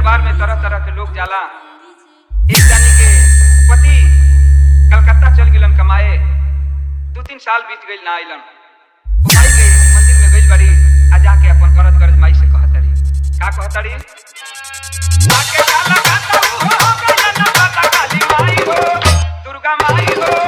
दरबार में तरह तरह के लोग जाला एक जानी के पति कलकत्ता चल गिलन कमाए दू तीन साल बीत गइल ना आइलन वो माई के मंदिर में गइल बड़ी आ जाके अपन करज करज माई से कहतड़ी का कहतड़ी आके काला काता हो गइल ना पता काली माई हो दुर्गा माई हो